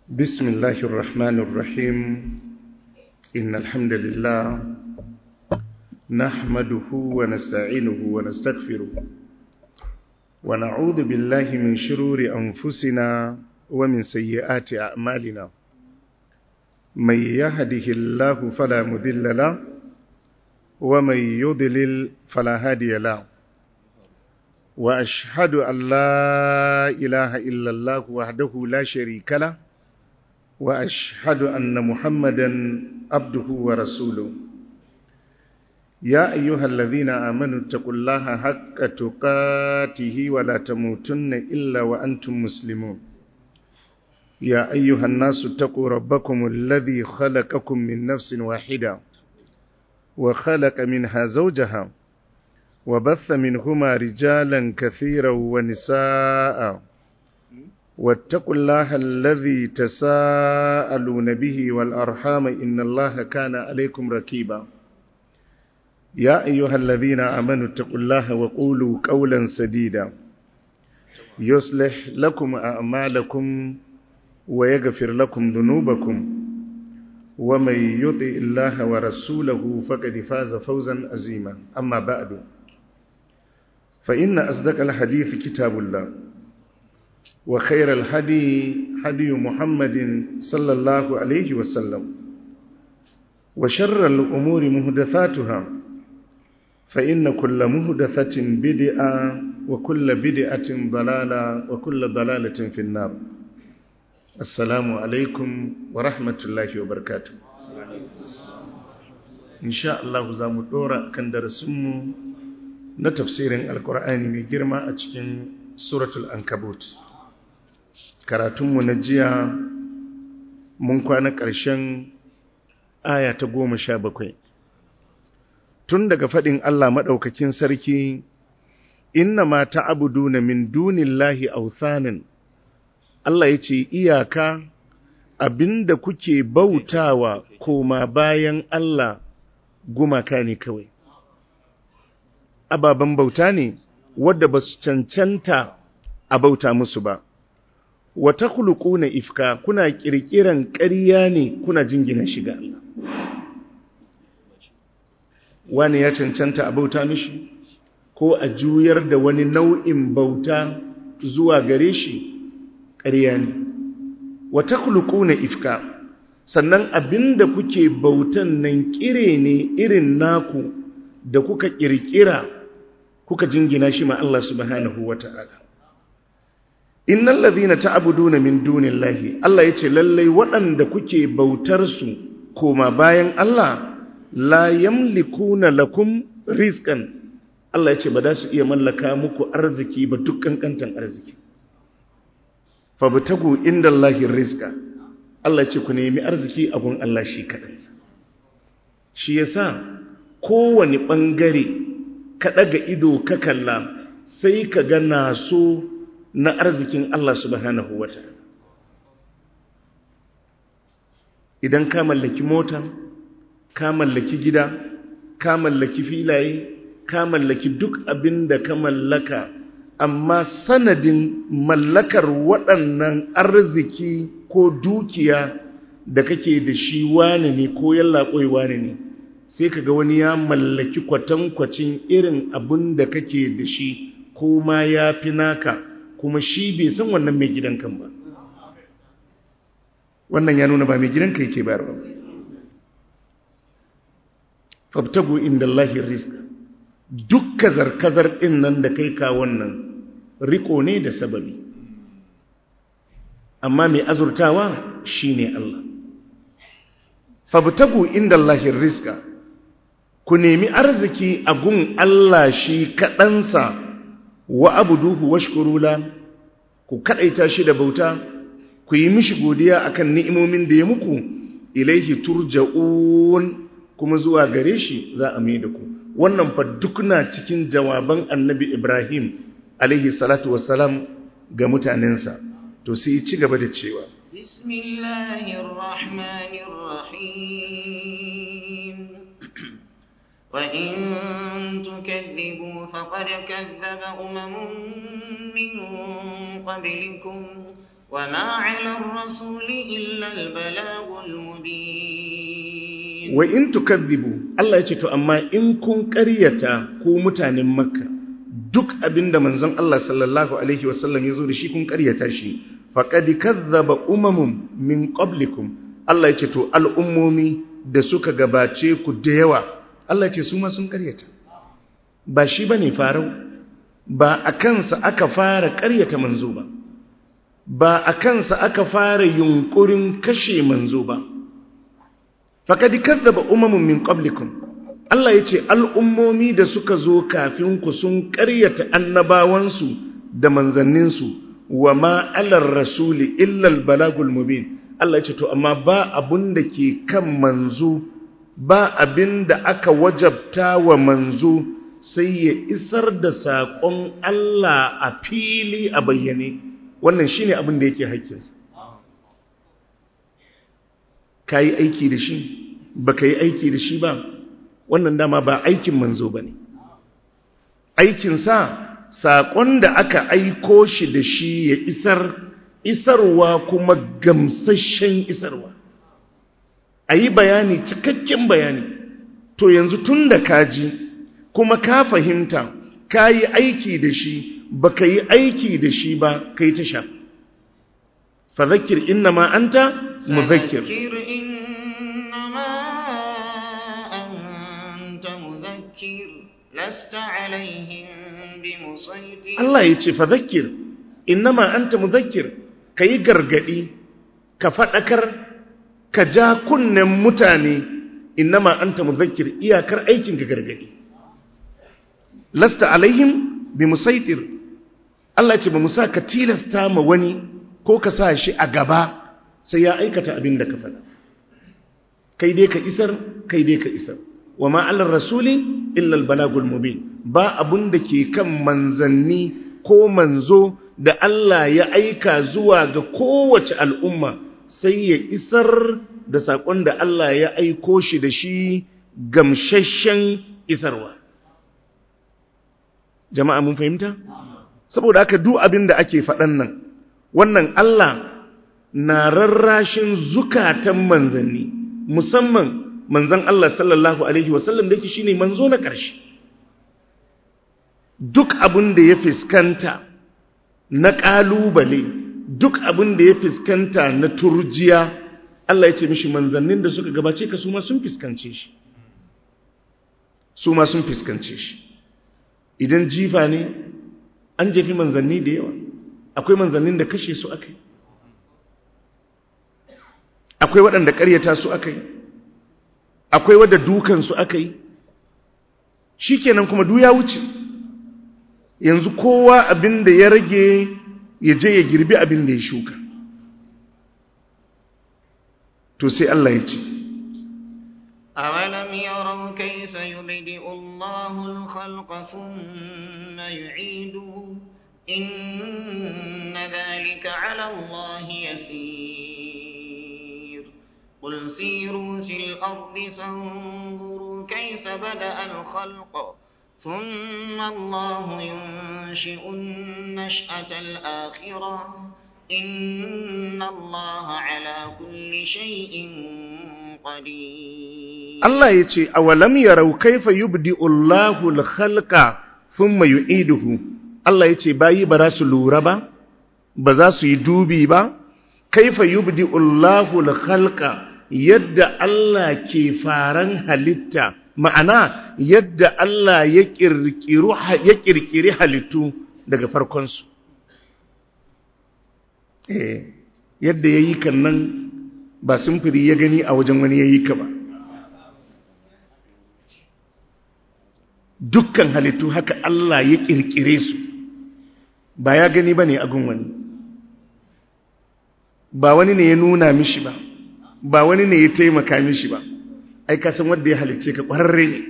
بسم الله الرحمن الرحيم إن الحمد لله نحمده ونستعينه ونستغفره ونعوذ بالله من شرور أنفسنا ومن سيئات أعمالنا من يهده الله فلا مذل له ومن يضلل فلا هادي له وأشهد أن لا إله إلا الله وحده لا شريك له وأشهد أن محمدا عبده ورسوله يا أيها الذين آمنوا اتقوا الله حق تقاته ولا تموتن إلا وأنتم مسلمون يا أيها الناس اتقوا ربكم الذي خلقكم من نفس واحدة وخلق منها زوجها وبث منهما رجالا كثيرا ونساء واتقوا الله الذي تساءلون به والأرحام إن الله كان عليكم ركيبا يا أيها الذين آمنوا اتقوا الله وقولوا قولا سديدا يصلح لكم أعمالكم ويغفر لكم ذنوبكم ومن يطع الله ورسوله فقد فاز فوزا عظيما أما بعد فإن أصدق الحديث كتاب الله وخير الهدي هدي محمد صلى الله عليه وسلم وشر الأمور مهدثاتها فإن كل مهدثة بدعة وكل بدعة ضلالة وكل ضلالة في النار السلام عليكم ورحمة الله وبركاته إن شاء الله زامو دورا كان درسمو na tafsirin alkur'ani mai girma a cikin suratul ankabut karatunmu na jiya mun kwana ƙarshen aya ta goma sha bakwai tun daga faɗin allah maɗaukakin sarki inna ma ta abudu na min dunillahi authanin allah ya ce iyaka abinda kuke bautawa koma bayan allah gumaka ne kawai ababen bauta ne wadda ba su cancanta a bauta musu ba wata kuluku na ifka kuna kirkiran ƙarya ne kuna jingina shiga Allah wani ya cancanta a bauta mishi ko a juyar da wani nau'in bauta zuwa gare shi ƙarya ne wata kuluku na ifka sannan abinda kuke bautan nan kire ne irin naku da kuka kirkira kuka jingina shi ma Allah subhanahu wata'ala innal ladhina ta'buduna min dunillahi Allah yace lallai waɗanda kuke bautar su koma bayan Allah la yamlikuna lakum rizqan Allah yace ba za su iya mallaka muku arziki ba dukkan kantan arziki fabtagu indallahi rizqa Allah yace ku nemi arziki a gun Allah shi kadansa shi yasa kowane ɓangare ka ɗaga ido ka kalla sai ka ga naso na arzikin Allah subhanahu wa ta'ala idan ka mallaki mota ka mallaki gida ka mallaki filaye ka mallaki duk abin da ka mallaka amma sanadin mallakar waɗannan arziki ko dukiya da kake da shi wane ne ko yallaɓoi wane ne sai ka ga wani ya mallaki kwatankwacin irin abin da kake da shi ko ma ya fi naka kuma shi bai san wannan mai gidankan ba wannan ya nuna ba mai gidanka yake bayarwa fabtagu inda Allahi rizka duk kazar-kazar ɗin nan da kai ka wannan riko ne da sababi amma mai azurtawa shi ne Allah fabtagu inda Allahi rizka ku nemi arziki a gun Allah shi kaɗansa wa abuduhu washkurula ku kaɗaita shi da bauta ku yi mishi godiya akan ni'imomin da ya muku ilaihi turja'un kuma zuwa gare shi za a mai da ku wannan fa duk na cikin jawaban annabi Ibrahim alaihi salatu wassalam ga mutanensa to sai ci gaba da cewa bismillahir rahmanir rahim وإن تكذبوا فقد كذب أمم من قبلكم وما على الرسول إلا البلاغ المبين wa in tukadhibu Allah ya ce to amma in kun ƙaryata ku mutanen makka duk abinda manzon Allah sallallahu alaihi wasallam ya zo da shi kun ƙaryata shi faqad kadhaba umamun min qablikum Allah ya ce to al'ummomi da suka gabace ku da yawa Allah ya ce su ma sun ƙaryata ba shi bane farau ba a kansa aka fara ƙaryata manzo ba ba a kansa aka fara yunkurin kashe manzo ba faƙadi kazzaba umamun min qablikum Allah ya ce al'ummomi da suka zo kafin ku sun ƙaryata annabawansu da manzanninsu wa ma'alar rasuli illal balagul mubin Allah ya ce to amma ba abun da ke kan manzo ba abin da aka wajabta wa manzo sai ya isar da saƙon Allah a fili a bayyane wannan shine abin da yake haƙƙinsa ka yi aiki da shi ba ka yi aiki da shi ba wannan dama ba aikin manzo ba ne aikinsa saƙon da aka aiko shi da shi ya isar isarwa kuma gamsashen isarwa a yi bayani cikakken bayani to yanzu tun da ka ji kuma ka fahimta ka yi aiki da shi ba ka yi aiki da shi ba ka yi ta sha fa zakir inna ma anta muzakkir فذكر إنما أنت مذكر لست عليهم بمسيطر Allah ya ce fadhakkir innama anta mudhakkir kai gargadi ka fadakar ka ja kunnen mutane innama anta mudhakkir iyakar aikin ka gargadi lasta alaihim bimusaitir Allah ya ce ba musa ka tilasta ma wani ko ka sa shi a gaba sai ya aikata abin da ka faɗa kai dai ka isar kai dai ka isar wa ma'alar rasuli illal balagul mubin ba abun da ke kan manzanni ko manzo da Allah ya aika zuwa ga kowace al'umma sai ya isar da saƙon da Allah ya aiko shi da shi gamsashen isarwa jama'a mun fahimta saboda haka duk abin da ake faɗan nan wannan Allah na rarrashin zukatan manzanni musamman manzan Allah sallallahu Alaihi wasallam da yake shine manzo na ƙarshe duk abin da ya fiskanta na ƙalubale duk abin da ya fiskanta na turjiya Allah ya ce mishi manzannin da suka gabace ka su ma sun fiskance shi su ma sun fiskance shi idan jifa ne an jefi manzanni da yawa akwai manzannin da kashe su aka yi akwai waɗanda ƙaryata su aka yi akwai wadda dukansu aka yi shi kenan kuma du ya wuce yanzu kowa abin da ya rage ya je ya girbi abin da ya shuka to sai Allah ya ce أولم يروا كيف يبدئ الله الخلق ثم يعيده إن ذلك على الله يسير قل سيروا في الأرض فانظروا كيف بدأ الخلق ثم الله ينشئ النشأة الآخرة إن الله على كل شيء قدير Allah ya ce awalam yarau kaifa yubdi'u Allahu al-khalqa thumma yu'iduhu Allah ya ce bayi ba za su lura ba ba za su yi dubi ba kaifa yubdi'u Allahu al-khalqa yadda Allah ke faran halitta ma'ana yadda Allah ya kirkiru ya kirkiri halittu daga farkon su eh yadda yayi kan nan ba simfiri ya gani a wajen wani yayi ka ba dukkan halittu haka Allah ya kirkire su ba ya gani ba ne a wani ba wani ne ya nuna mishi ba ba wani ne ya taimaka mishi ba ai ka san wanda ya halicce ka ƙwararre ne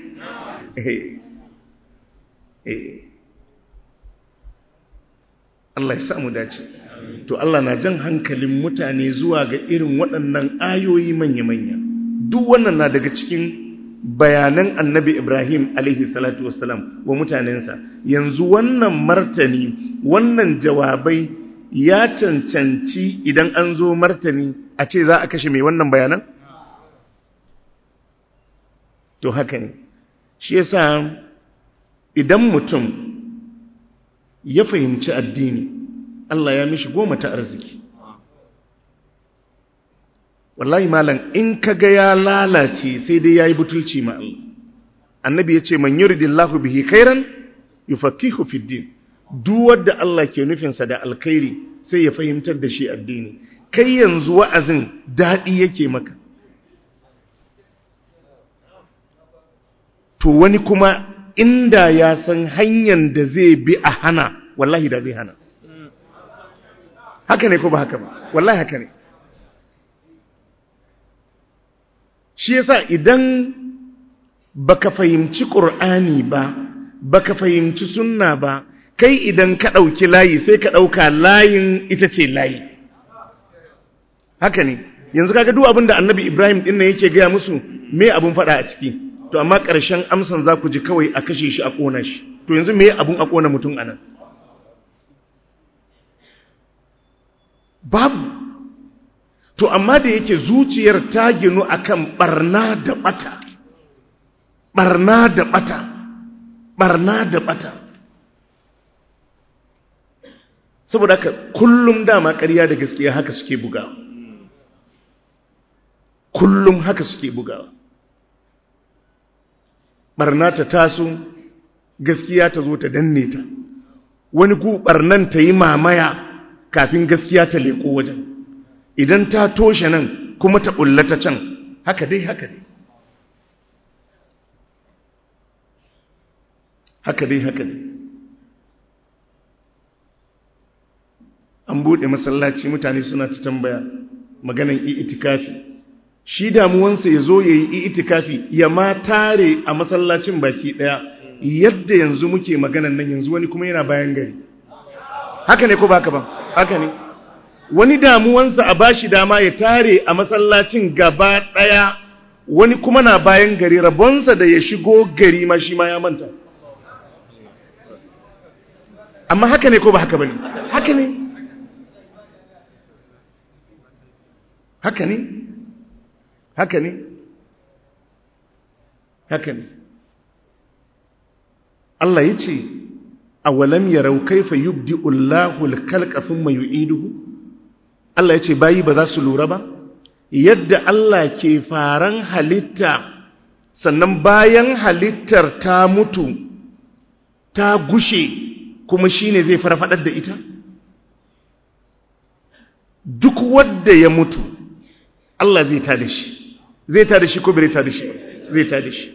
Allah ya samu dace to Allah na jan hankalin mutane zuwa ga irin waɗannan ayoyi manya-manya duk wannan na daga cikin bayanan annabi Ibrahim alaihi salatu wassalam wa mutanensa yanzu wannan martani wannan jawabai ya cancanci idan an zo martani a ce za a kashe mai wannan bayanan? To haka ne, shi yasa idan mutum ya fahimci addini, Allah ya mishi goma ta arziki. Wallahi malam in ka ga ya lalace sai dai ya yi butulci ma Allah. Annabi ya ce, Man yuridillahu bihi khairan yufaqihu fid din. duk wadda Allah ke nufinsa da alkhairi sai ya fahimtar da shi addini kai yanzu wa'azin daɗi yake maka to wani kuma inda ya san hanyar da zai bi a hana wallahi da zai hana haka ne ko ba haka ba wallahi haka ne shi yasa idan baka fahimci ƙur'ani ba baka fahimci sunna ba kai idan ka ɗauki layi sai ka ɗauka layin ita ce layi haka ne yanzu kaga duk abin da annabi ibrahim ɗin nan yake gaya musu me abin faɗa a ciki to amma ƙarshen amsan za ku ji kawai a kashe shi a ƙona shi to yanzu me abin a ƙona mutum a nan babu to amma da yake zuciyar ta ginu akan barna da bata barna da bata barna da bata saboda haka kullum dama ƙarya da gaskiya haka suke bugawa kullum haka suke bugawa barna ta taso gaskiya ta zo ta danne ta wani gu barnan ta yi mamaya kafin gaskiya ta leko wajen idan ta toshe nan kuma ta ta can haka dai haka dai haka dai haka dai an buɗe masallaci mutane suna ta tambaya maganan itikafi shi damuwansa ya zo ya yi itikafi ya ma tare a masallacin baki ɗaya yadda yanzu muke maganan nan yanzu wani kuma yana bayan gari haka ne ko ba haka ba haka ne wani damuwansa a bashi dama ya tare a masallacin gaba ɗaya wani kuma na bayan gari rabonsa da ya shigo gari ma shi ma ya manta amma haka ne ko ba haka ba ne haka ne haka ne haka ne haka ne Allah ya ce awalam yarau kaifa yubdi'u Allahu al-khalqa thumma yu'iduhu Allah ya ce bayi ba za su lura ba yadda Allah ke faran halitta sannan bayan halittar ta mutu ta gushe kuma shine zai farfadar da ita duk wanda ya mutu Allah zai ta da shi zai ta da shi ko bai ta da shi zai ta da shi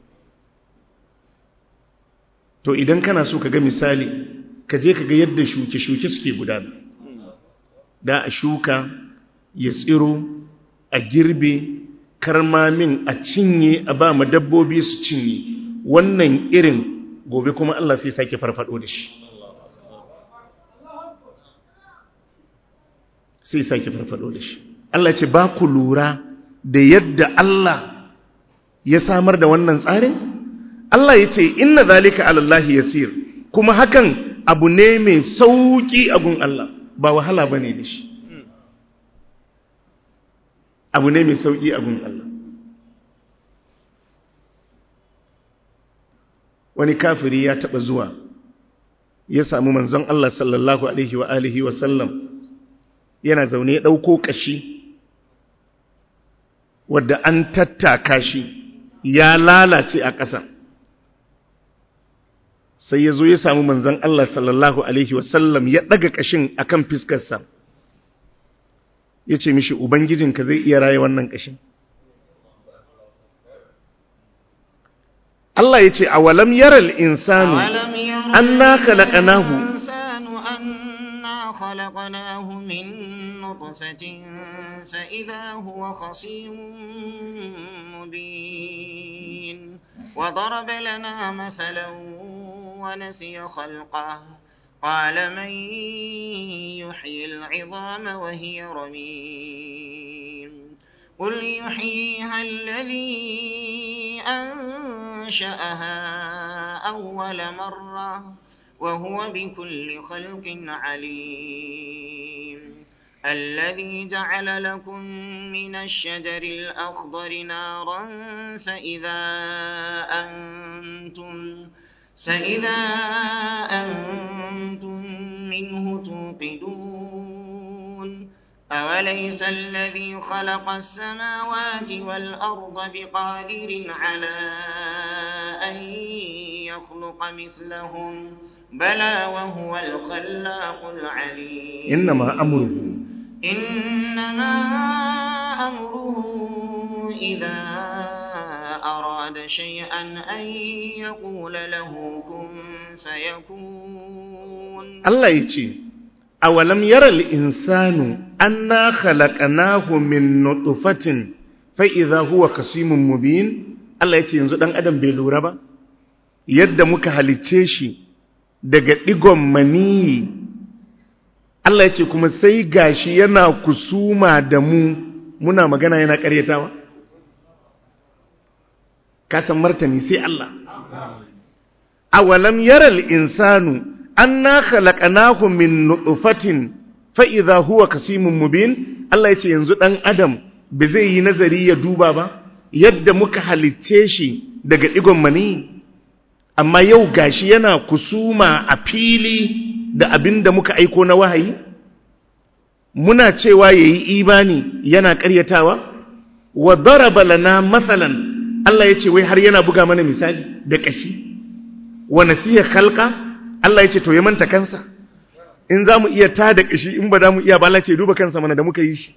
to idan kana so ka ga misali ka je ka ga yadda shuke-shuke suke gudana da a shuka ya tsiro a girbe karmamin a cinye a ba ma dabbobi su cinye wannan irin gobe kuma Allah sai sake farfado da shi sai sake farfado da shi Allah ce ba ku lura da yadda Allah ya samar da wannan tsarin Allah ya ce inna zalika alallahi yasir kuma hakan abu ne mai sauki a gun Allah ba wahala bane da shi abu ne mai sauki a gun Allah wani kafiri ya taba zuwa ya samu manzon Allah sallallahu alaihi wa alihi wa sallam yana zaune ya dauko kashi wadda an tattaka shi ya lalace a ƙasa sai ya zo ya samu manzan Allah sallallahu Alaihi wasallam ya ɗaga ƙashin a kan fiskarsa ya ce mishi Ubangijinka zai iya raye wannan ƙashin Allah ya ce a walam yaral insanu an na kalaƙanahu خلقناه من نطفة فإذا هو خصيم مبين وضرب لنا مثلا ونسي خلقه قال من يحيي العظام وهي رميم قل يحييها الذي أنشأها أول مرة وهو بكل خلق عليم الذي جعل لكم من الشجر الأخضر نارا فإذا أنتم فإذا أنتم منه توقدون أوليس الذي خلق السماوات والأرض بقادر على أن يخلق مثلهم بلى وهو الخلاق العليم إنما أمره إنما أمره إذا أراد شيئا أن يقول له كن فيكون Allah ya ce, Awalam yaral insanu an na khalaqanahu min nutfatin fa idza huwa kasimun mubin Allah ya ce yanzu dan adam bai lura ba yadda muka halicce shi daga digon maniyi Allah ya ce kuma sai gashi yana kusuma da mu muna magana yana karyatawa ka san martani sai Allah awalam yaral insanu anna khalaqnahu min nutfatin fa idha huwa kasimun mubin Allah yace yanzu dan adam ba zai yi nazari ya duba ba yadda muka halicce shi daga digon mani amma yau gashi yana kusuma a fili da abinda muka aiko na wahayi muna cewa yayi imani yana ƙaryatawa wa daraba lana mathalan Allah yace wai har yana buga mana misali da kashi wa nasiya khalqa Allah ya ce to ya manta kansa in za mu iya ta da ƙashi in ba za mu iya ba Allah ce duba kansa mana da muka yi shi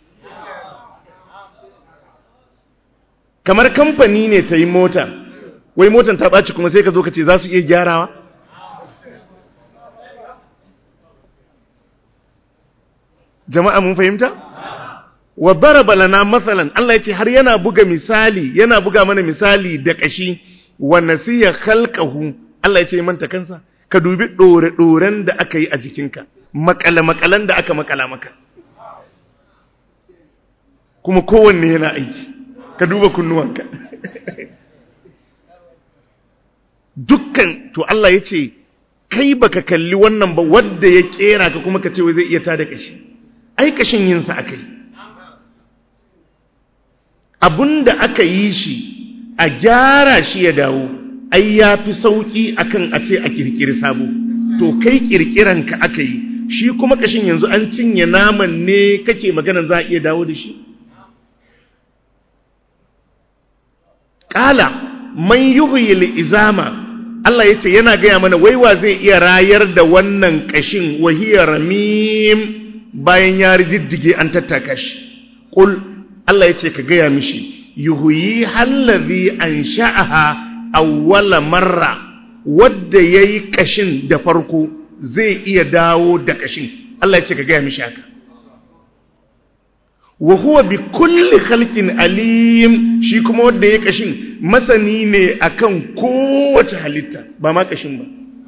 kamar kamfani ne ta yi mota wai motan ta ɓaci kuma sai ka zo ka ce za su iya gyarawa jama'a mun fahimta wa daraba lana matsalan Allah ya ce har yana buga misali yana buga mana misali da ƙashi wa nasiya khalqahu Allah ya ce manta kansa ka dubi ɗore-ɗoren da aka yi a jikinka makale-makalen da aka makala maka kuma kowanne yana aiki ka duba kunnuwanka dukkan to Allah ya ce kai baka kalli wannan ba wadda ya kera ka kuma ka ce wai zai iya tada kashi ai kashin yinsa aka yi abinda aka yi shi a gyara shi ya dawo ai ya fi sauƙi akan a ce a kirkiri sabo to kai kirkiranka aka yi shi kuma kashin yanzu an cinye naman ne kake magana za a iya dawo da shi ƙala man yuhyil izama Allah ya ce yana gaya mana waiwa zai iya rayar da wannan kashin wahiyar ramim bayan ya riddige an tattaka shi ƙul Allah ya ce ka gaya mishi yuhuyi hallazi an sha'aha awwala marra wadda ya yi ƙashin da farko zai iya dawo da ƙashin Allah ya ce ka gaya mishi haka wa huwa bi kulli khalqin alim shi kuma wadda ya ƙashin masani ne akan kowace halitta ba ma ƙashin ba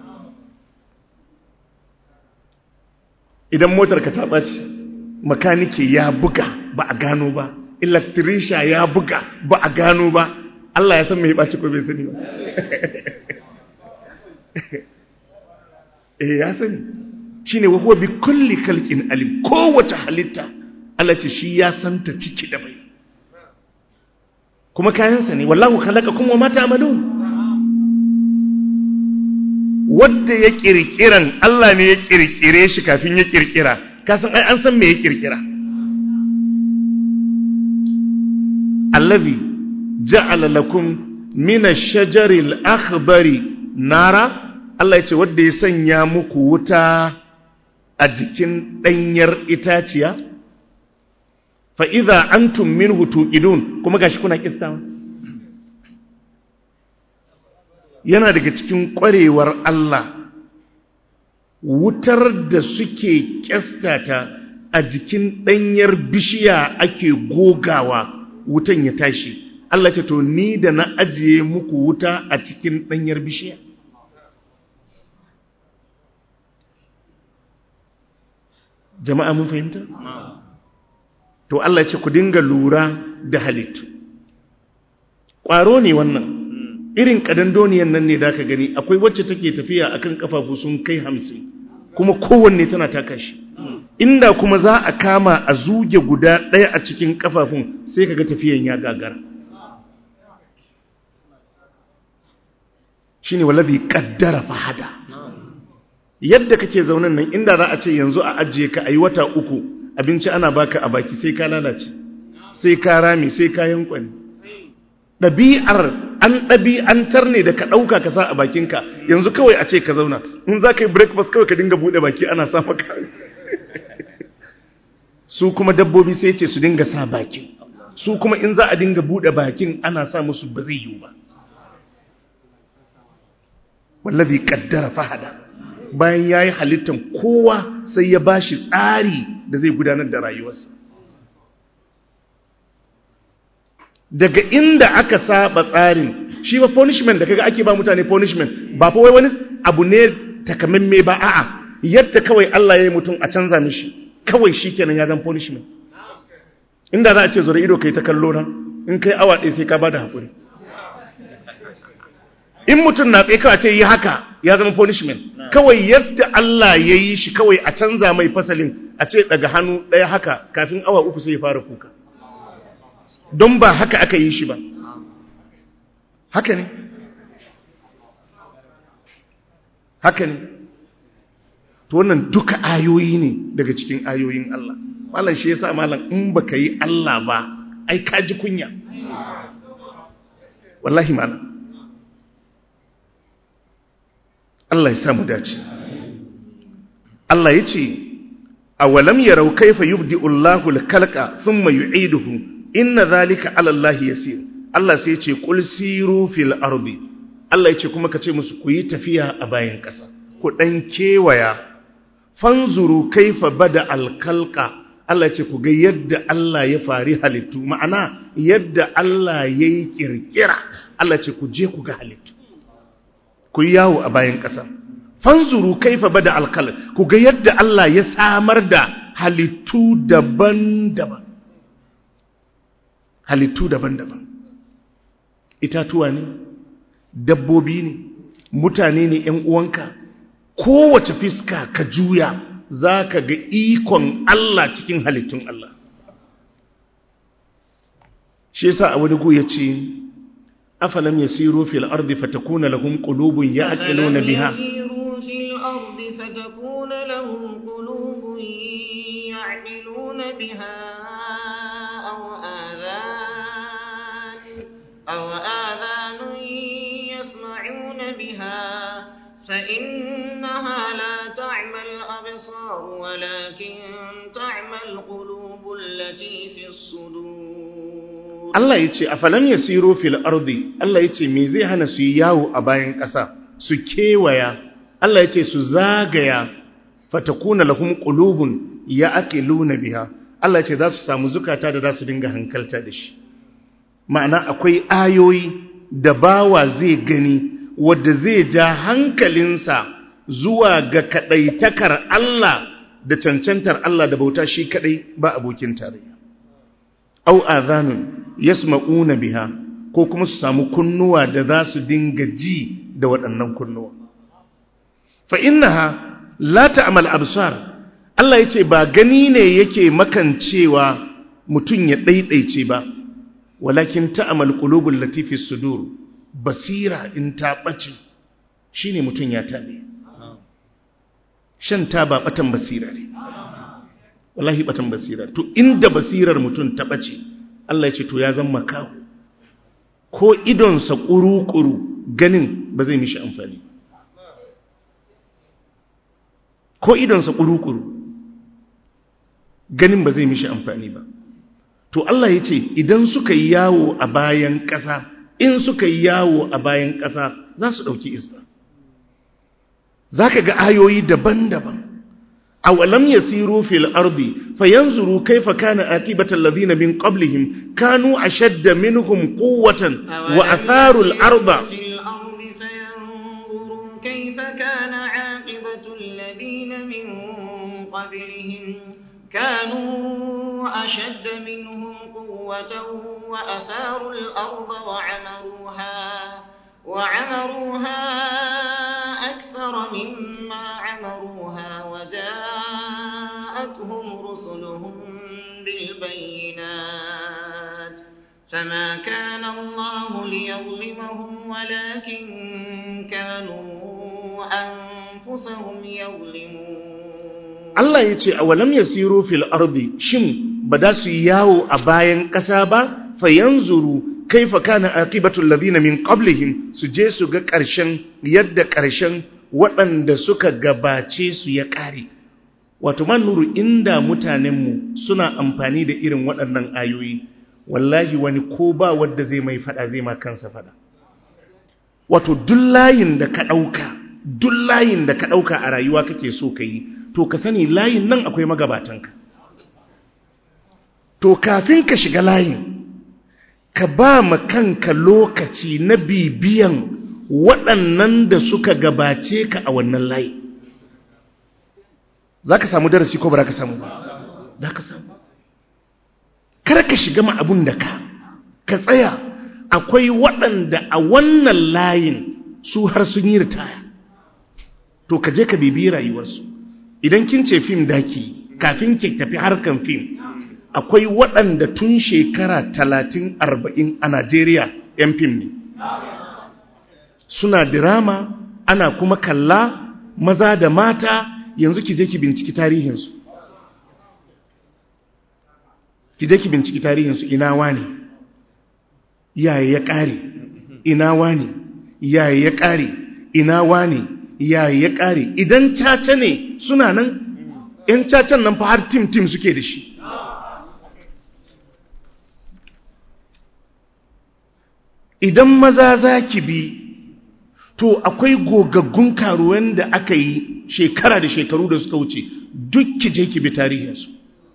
idan motar ka ta ɓaci makanike ya buga ba a gano ba electrician ya buga ba a gano ba Allah ya san mai ɓaci ko bai sani ba eh ya sani shine wa huwa bi kulli khalqin alim kowace halitta Allah ce shi ya santa ciki da bai kuma kayansa ne wallahu khalaqakum wa ma ta'malun wanda ya kirkiran Allah ne ya kirkire shi kafin ya kirkira kasan ai an san me ya kirkira allazi ja'ala lakum min ash-shajari al-akhdari nara Allah ya ce wanda ya sanya muku wuta a jikin danyar itaciya fa idza antum minhu tuqidun kuma gashi kuna kistawa yana daga cikin kwarewar Allah wutar da suke kyastata a jikin danyar bishiya ake gogawa wutan ya tashi Allah ce to ni da na ajiye muku wuta a cikin ɗanyar bishiya jama'a mun fahimta? to Allah ce ku dinga lura da halittu ƙwaro ne wannan irin ƙadandoniyan nan ne da ka gani akwai wacce take tafiya akan kafafu sun kai hamsin kuma kowanne tana taka shi inda kuma za a kama a zuge guda ɗaya a cikin kafafun sai kaga tafiyan ya gagara shine wallazi qaddara fahada yadda kake zaunan nan inda za a ce yanzu a ajiye ka ayi wata uku abinci ana baka a baki sai ka lalace sai ka rami sai ka yankwani ɗabi'ar an ɗabi'antar ne da ka ɗauka ka sa a bakinka yanzu kawai a ce ka zauna in za ka yi breakfast kawai ka dinga buɗe baki ana sa maka su kuma dabbobi sai ce su dinga sa bakin su kuma in za a dinga buɗe bakin ana sa musu ba zai yiwu ba wallabi kaddara fahada bayan ya yi halittar kowa sai ya ba shi tsari da zai gudanar da rayuwarsa daga inda aka saba tsarin shi ba punishment da kaga ake ba mutane punishment ba fa wai wani abu ne takamamme ba a'a yadda kawai Allah ya yi mutum a canza mishi kawai shi kenan ya zan punishment inda za a ce zura ido kai ta kallo na in kai awa ɗaya sai ka ba da haƙuri in mutum na tsaye kawai ce yi haka ya zama punishment kawai yadda Allah ya yi shi kawai a canza mai fasalin a ce daga hannu ɗaya haka kafin awa uku sai ya fara kuka don ba haka aka yi shi ba haka ne haka ne to wannan duka ayoyi ne daga cikin ayoyin Allah malam shi yasa malam in baka yi Allah ba ai ka ji kunya wallahi malam Allah ya samu dace Allah ya ce awalam yarau kaifa yubdi'u Allahu al-khalqa thumma yu'iduhu inna zalika ala Allah yasir Allah sai ya ce qul siru fil ardi Allah ya ce kuma ka ce musu ku yi tafiya a bayan ƙasa ku dan kewaya fanzuru kaifa bada al-khalqa Allah ya ce ku ga yadda Allah ya fari halittu ma'ana yadda Allah yayi kirkira Allah ya ce ku je ku ga halittu ku yi yawo a bayan ƙasa fanzuru kaifa bada alkal ku ga yadda Allah ya samar da halittu daban-daban halittu daban-daban itatuwa ne dabbobi ne mutane ne ‘yan uwanka kowace fiska ka juya za ka ga ikon Allah cikin halittun Allah shi yasa a wani gu ya ce أفلم يسيروا في الأرض فتكون لهم قلوب يعقلون بها يسيروا في الأرض فتكون لهم قلوب يعقلون بها أو آذان أو آذان يسمعون بها فإنها لا تعمى الأبصار ولكن تعمى القلوب التي في الصدور Allah ya ce a falam ya siro fil ardi Allah ya ce me zai hana su yi yawo a bayan ƙasa su kewaya Allah ya ce su zagaya fatakuna lahum qulubun ya'qiluna biha Allah ya ce za su samu zukata da za su dinga hankalta da shi ma'ana akwai ayoyi da bawa zai gani wadda zai ja hankalinsa zuwa ga kadaitakar Allah da cancantar Allah da bauta shi kadai ba abokin tarayya au adhanun yasma'una biha ko kuma su samu kunnuwa da za su dinga ji da waɗannan kunnuwa fa innaha la ta'mal absar Allah yace ba gani ne yake makancewa mutun ya daidaice ba walakin ta'mal qulubul latifi sudur basira in ta bace shine mutun ya tabe shan taba batan basira ne wallahi batan basira to inda basirar mutum ta bace Allah ya ce to ya zama makaho ko idonsa ƙuru-ƙuru ganin ba zai mishi amfani ko idonsa ƙuru-ƙuru ganin ba zai mishi amfani ba to Allah ya ce idan suka yi yawo a bayan ƙasa in suka yi yawo a bayan ƙasa za su ɗauki iska za ka ga ayoyi daban-daban أولم يسيروا في الأرض فينظروا كيف كان آكبة الذين من قبلهم كانوا أشد منهم قوة وأثاروا الأرض في الأرض فينظروا كيف كان عاقبة الذين من قبلهم كانوا أشد منهم قوة وأثاروا الأرض وعمروها وعمروها أكثر مما عمروها وجاءتهم رسلهم بالبينات فما كان الله ليظلمهم ولكن كانوا أنفسهم يظلمون Allah ya ce a walam ya siro fil ardi shin ba da su yi yawo a bayan ƙasa ba fa yanzuru kaifa kana aqibatul ladina min qablihim su je su ga ƙarshen yadda ƙarshen waɗanda suka gabace su ya ƙare wato man nuru inda mutanenmu suna amfani da irin waɗannan ayoyi wallahi wani ko ba wadda zai mai fada zai ma kansa fada wato duk layin da ka ɗauka duk layin da ka ɗauka a rayuwa kake so ka yi to ka sani layin nan akwai magabatanka to kafin ka shiga layin ka ba ma kanka lokaci na bibiyan waɗannan da suka gabace ka a wannan layi za ka samu darasi ko ba za ka samu ba za ka samu kar ka shiga ma abun da ka ka tsaya akwai waɗanda a wannan layin su har sun yi ritaya to ka je ka bibiyi rayuwarsu idan kin ce fim daki kafin ki tafi harkan fim akwai waɗanda tun shekara talatin arba'in a najeriya 'yan fim ne suna dirama ana kuma kalla maza da mata yanzu ki je ki binciki tarihinsu ki je ki binciki tarihinsu ina wani yaya ya ƙare ina wani yaya ya ƙare ina wani yaya ya ƙare idan caca ne suna nan 'yan cacan nan fa har tim-tim suke da shi idan maza za ki bi to akwai gogaggun karuwan da aka yi shekara da shekaru da suka wuce duk ki je ki bi tarihinsu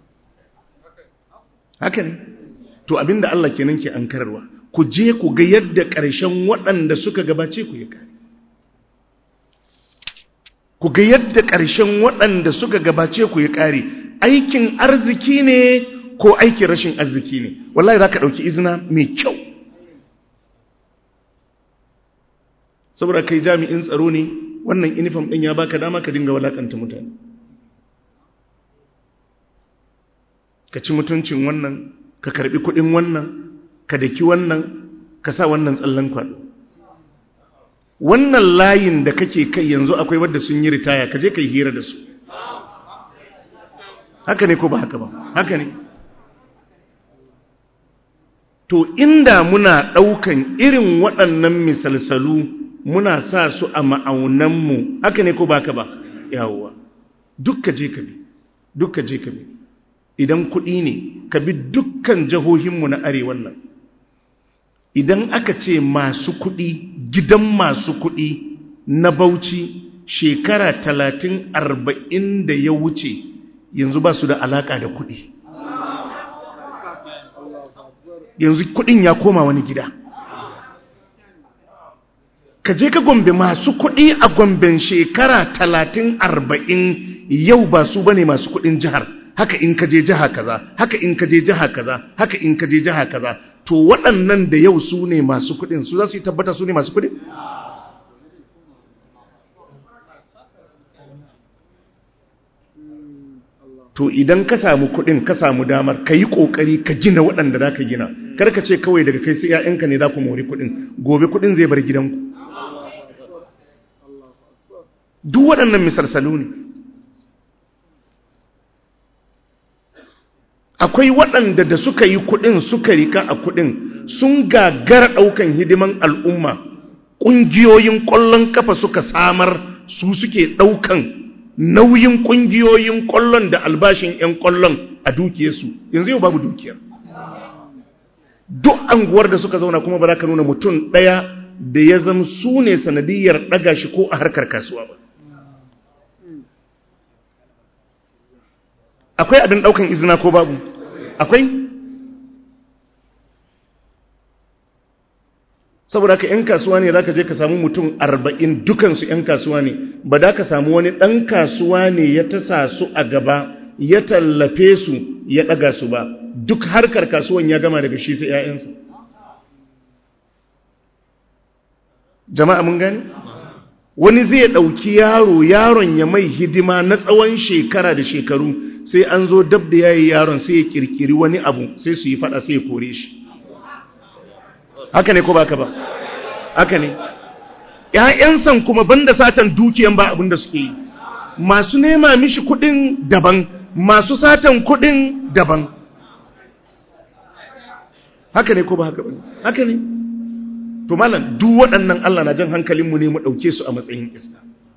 haka ne to abinda Allah kenan ke ankararwa ku je ku ga yadda ƙarshen waɗanda suka gabace ku ya kare ku ga yadda ƙarshen waɗanda suka gabace ku ya kare aikin arziki ne ko aikin rashin arziki ne wallahi za ka ɗauki izina mai kyau saboda kai jami'in tsaro ne wannan inifam ɗin ya baka dama ka dinga walakanta mutane ka ci mutuncin wannan ka karbi kuɗin wannan ka daki wannan ka sa wannan tsallan kwaɗo wannan layin da kake kai yanzu akwai wadda sun yi ritaya ka je ka yi hira da su haka ne ko ba haka ba haka ne to inda muna ɗaukan irin waɗannan misalsalu muna sa su a ma'aunanmu haka ne ko baka ba yawwa duk ka je ka bi duk ka je ka bi idan kuɗi ne ka bi dukkan jihohinmu na arewan nan idan aka ce masu kuɗi gidan masu kuɗi na bauchi shekara talatin arba'in da ya wuce yanzu ba su da alaƙa da kuɗi yanzu kuɗin ya koma wani gida ka je ka gombe masu kuɗi a gomben shekara talatin arba'in yau ba su bane masu kuɗin jihar haka in ka je jiha kaza haka in ka je jiha kaza haka in ka je jiha kaza to waɗannan da yau su ne masu kuɗin su za su yi tabbata su ne masu kuɗin to idan ka samu kuɗin ka samu damar ka yi ƙoƙari ka gina waɗanda za ka gina kar ka ce kawai daga kai sai 'ya'yanka ne za ku mori kuɗin gobe kuɗin zai bar gidanku duk waɗannan misalsalu ne akwai waɗanda da suka yi kuɗin suka rika a kuɗin sun gagara ɗaukan hidiman al'umma ƙungiyoyin ƙwallon kafa suka samar su suke ɗaukan nauyin ƙungiyoyin ƙwallon da albashin 'yan ƙwallon a dukiyarsu yanzu yau babu dukiyar duk anguwar da suka zauna kuma ba za ka nuna mutum ɗaya da ya zama su ne sanadiyar ɗaga shi ko a harkar kasuwa ba akwai abin ɗaukan izina ko babu akwai saboda ka 'yan kasuwa ne za ka je ka samu mutum arba'in dukansu 'yan kasuwa ne ba da ka samu wani ɗan kasuwa ne ya tasa su a gaba ya tallafe su ya ɗaga su ba duk harkar kasuwan ya gama daga shi sai 'ya'yansa jama'a mun gani wani zai ɗauki yaro yaron ya mai hidima na tsawon shekara da shekaru sai an zo dab da yayi yaron sai ya kirkiri wani abu sai su yi fada sai ya kore shi haka ne ko baka ba haka ne ƴaƴansan kuma banda satan dukiyan ba abin da suke yi masu nema mishi kuɗin daban masu satan kuɗin daban haka ne ko ba haka ba haka ne to malam duk waɗannan Allah na jan hankalinmu ne mu ɗauke su a matsayin iska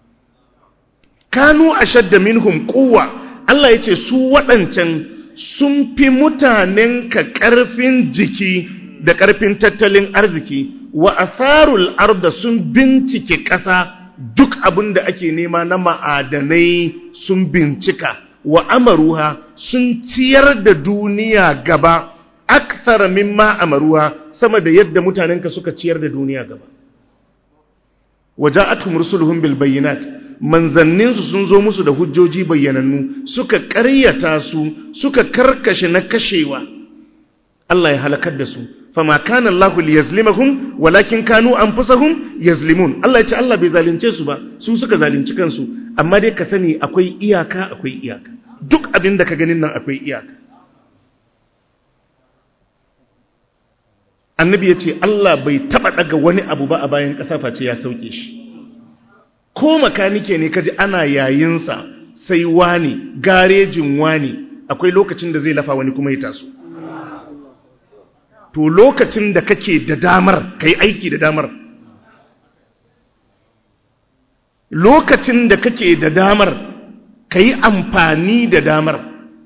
kanu ashadda minhum quwwa Allah yace su waɗancan sun fi mutanen ka ƙarfin jiki da ƙarfin tattalin arziki wa atharul arda sun bincike ƙasa duk abin da ake nema na ma'adanai sun bincika wa amaruha sun ciyar da duniya gaba akthar mimma amaruha sama da yadda mutanenka suka ciyar da duniya gaba waja'atuhum rusuluhum bil bayyinat manzanninsu sun zo musu da hujjoji bayyanannu suka ƙaryata su suka karkashe na kashewa Allah ya halakar da su fama kana Allahu liyazlimahum walakin kanu anfusahum yazlimun Allah ya ce Allah bai zalunce su ba su suka zalunci kansu amma dai ka sani akwai iyaka akwai iyaka duk abin da ka ganin nan akwai iyaka annabi ya ce Allah bai taba daga wani abu ba a bayan ƙasa face ya sauke shi ko makanike ne kaji ana yayinsa sai wani garejin wani akwai lokacin da zai lafa wani kuma ya taso to lokacin da kake da damar kai aiki da damar lokacin da kake da damar kai amfani da damar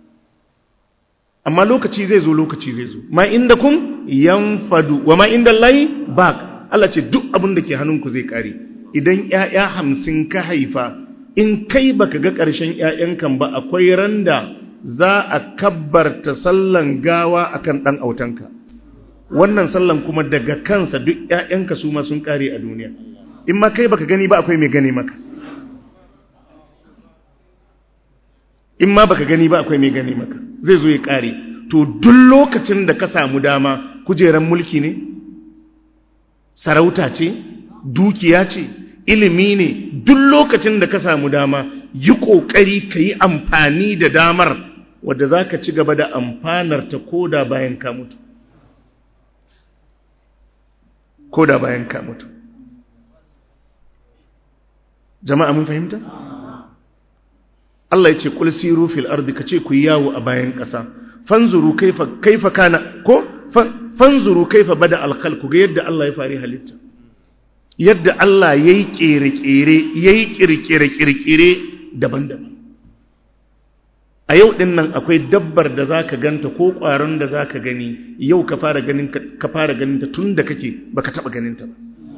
amma lokaci zai zo lokaci zai zo ma inda kun yanfadu wa ma inda lai bak Allah ce duk abin da ke hannunku zai kare idan ‘ya'ya hamsin ka haifa in kai baka ga ƙarshen ‘ya'yankan ba akwai randa za a kabbarta sallan gawa akan ɗan autanka wannan sallan kuma daga kansa duk ‘ya'yanka su ma sun ƙare a duniya in ma kai baka gani ba akwai mai gani maka in ma baka gani ba akwai mai gani maka zai zo ya ƙare to duk lokacin da ka samu dama kujeran mulki ne sarauta ce dukiya ce ilimi ne duk lokacin da ka samu dama yi ƙoƙari ka yi amfani da damar wadda za ka ci gaba da amfanar ta koda bayan ka mutu koda bayan ka mutu jama'a mun fahimta? Allah ya ce kul siru fil ardi kace ku yawo a bayan ƙasa fanzuru kaifa kaifa kana ko fanzuru kaifa bada al khalq ga yadda Allah ya fari halitta yadda Allah yayi kere-kere yayi kirkire-kirkire daban-daban a yau din nan akwai dabbar da zaka ganta ko ƙwaron da zaka gani yau ka fara ganin ka fara ganin ta tunda kake baka taba ganin ta ba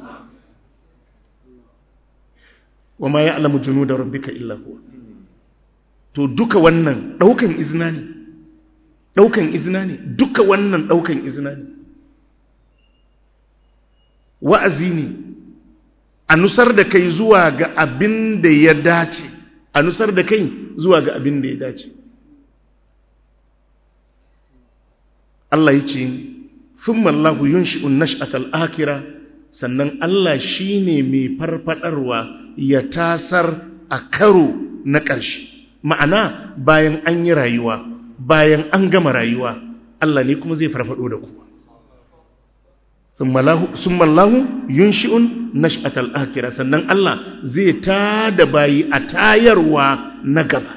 wa ma ya'lamu junuda rabbika illa huwa to duka wannan daukan izina ne daukan izina ne duka wannan daukan izina ne wa'azi ne a nusar da kai zuwa ga abin da ya dace a nusar da kai zuwa ga abin da ya dace Allah ya ce thumma Allahu yunshi'un nash'atal akhirah sannan Allah shine mai farfadarwa ya tasar a karo na ƙarshe ma'ana bayan an yi rayuwa bayan an gama rayuwa Allah ne kuma zai farfado da ku sun mallahu yunshi'un nash'atal akira sannan Allah zai ta da bayi a tayarwa na gaba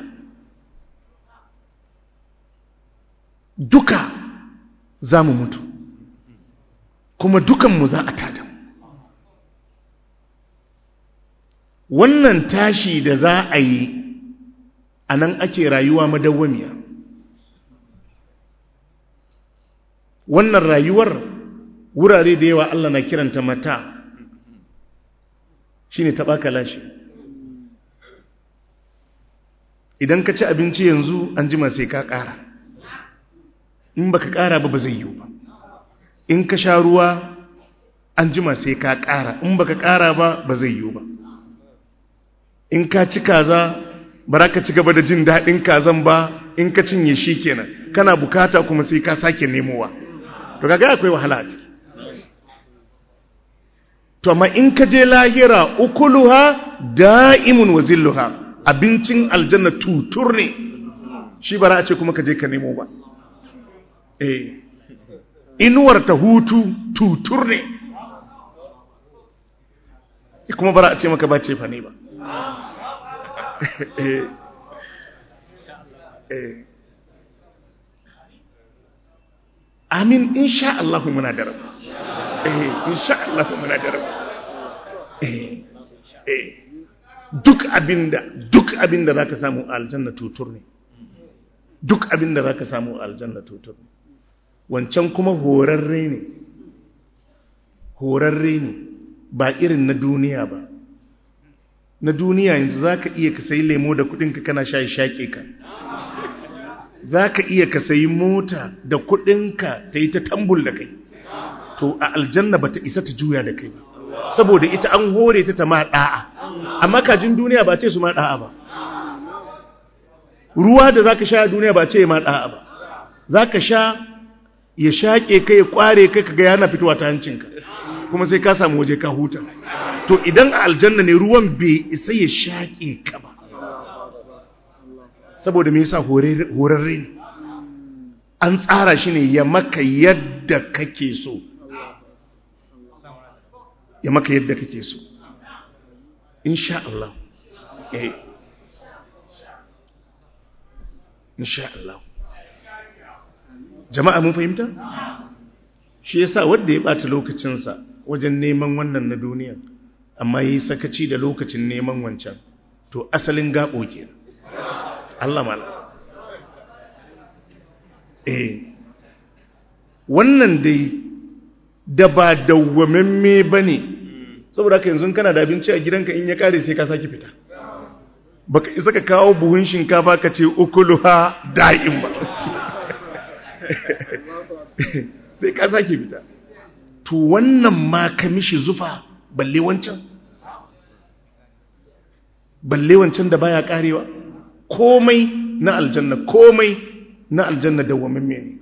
duka za mu mutu kuma dukanmu za a tada wannan tashi da za a yi a nan ake rayuwa madawwamiya wannan rayuwar wurare da yawa Allah na kiranta mata shine taɓa kalashi idan ka ci abinci yanzu an jima sai ka ƙara in baka ƙara ba ba zai yiwu ba in ka sha ruwa an jima sai ka ƙara in baka ƙara ba ba zai yiwu ba in ka ci kaza ba ka ci gaba da jin daɗin kazan ba in ka cinye shi kenan kana bukata kuma sai ka sake nemowa to kaga akwai wahala a ciki to amma in ka je lahira ukuluha da'imun wa zilluha abincin aljanna tutur ne shi bara a ce kuma ka je ka nemo ba eh inuwar ta hutu tutur ne kuma bara a ce maka ba ce fa ne ba eh eh amin insha Allah muna da rabu eh insha Allah muna da rabu eh eh duk abinda duk abinda zaka samu a aljanna tutur ne duk abinda zaka samu a aljanna tutur ne wancan kuma horarre ne horarre ne ba irin na duniya ba na duniya yanzu zaka iya ka sayi lemo da kudinka kana shayi shake ka za ka iya ka sayi mota da kudinka ta yi ta tambul da kai to a aljanna ba ta isa ta juya da kai ba saboda ita an hore ta ta ma da'a amma kajin duniya ba ce su ma da'a ba ruwa da za ka sha a duniya ba ce ma da'a ba za ka sha ya shaƙe kai ya ƙware kai ka ga yana fitowa ta hancinka kuma sai ka samu waje ka huta to idan a aljanna ne ruwan bai isa ya shaƙe ka ba saboda me yasa horarre ne an tsara shi ne ya maka yadda kake so ya maka yadda kake so insha Allah eh insha Allah jama'a mun fahimta shi yasa wanda ya bata lokacinsa wajen neman wannan na duniya amma yi sakaci da lokacin neman wancan to asalin gabo kenan Allah mala eh wannan dai da ba dawwamamme bane saboda haka yanzu kana da abinci a gidanka in ya kare sai ka saki fita baka isa ka kawo buhun shinkafa ka ce ukuluha da'im ba sai ka sake fita to wannan ma ka mishi zufa balle wancan balle wancan da baya karewa komai na aljanna komai na aljanna dawwamamme ne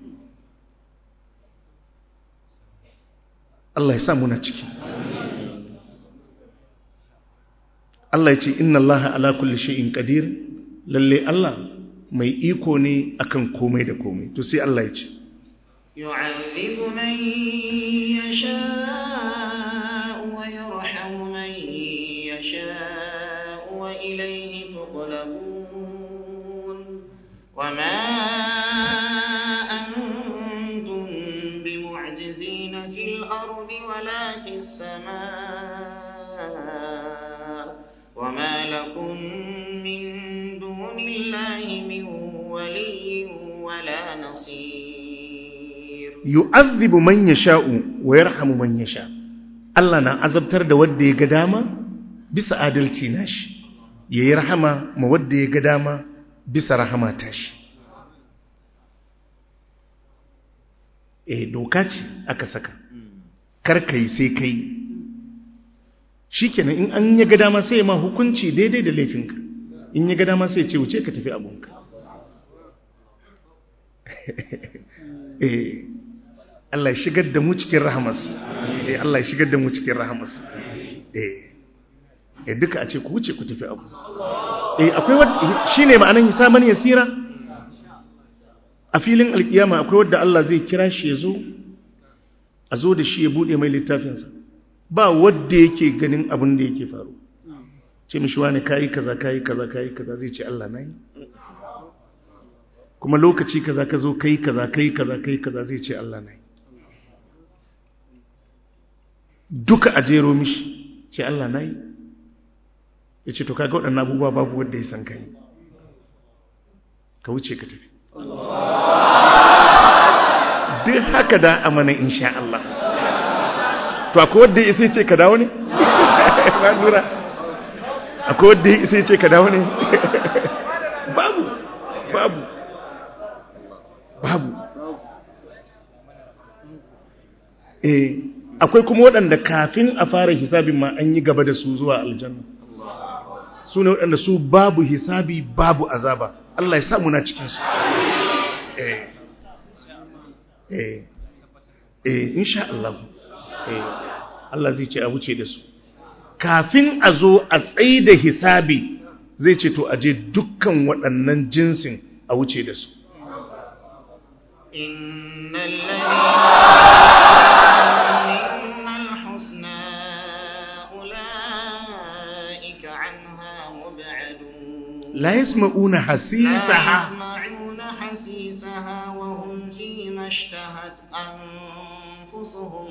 Allah ya sa muna ciki Allah ya ce inna Allah ala kulli shay'in qadir lalle Allah mai iko ne akan komai da komai to sai Allah ya ce يعذب من يشاء ويرحم من يشاء وإليه تقلبون وما أنتم بمعجزين في الأرض ولا في السماء وما لكم من دون الله من ولي ولا نصير yu'adhibu man yasha'u wa yarhamu man yasha Allah na azabtar da wanda ya ga dama bisa adalci nashi yayi rahama ma wanda ya ga dama bisa rahama tashi eh doka ce aka saka kar kai sai kai shikenan in an ya ga dama sai ma hukunci daidai da laifinka in ya ga dama sai ya ce wuce ka tafi abunka eh Allah ya shigar da mu cikin rahamarsa eh Allah ya shigar da mu cikin rahamarsa eh eh duka a ce ku wuce ku tafi abu eh akwai wanda shine ma'anan hisaban yasira a filin alkiyama akwai wanda Allah zai kira shi ya zo a zo da shi ya bude mai littafinsa ba wanda yake ganin abin da yake faru ce mishi wani kayi kaza kayi kaza kayi kaza zai ce Allah na yi kuma lokaci kaza ka zo kai kaza kai kaza kai kaza zai ce Allah na yi duka a jero mishi ce Allah na yi ya ce to kaga waɗannan abubuwa babu wadda ya san ka yi ka wuce ka tafi duk haka da amana insha Allah to akwai wadda ya sai ce ka dawo ne? na lura akwai wadda ya sai ce ka dawo ne? babu babu babu eh akwai kuma waɗanda kafin a fara hisabin ma an yi gaba da su zuwa aljanna su ne waɗanda su babu hisabi babu azaba Allah ya samu na cikinsu eh eh eh insha Allah eh Allah zai ce a wuce da su kafin a zo a tsaye da hisabi zai ce to aje dukkan waɗannan jinsin a wuce da su إن الذين من الحسنى أولئك عنها مبعدون la yasma'una لا hasisaha يسمعون حسيسها وهم فيما اشتهت أنفسهم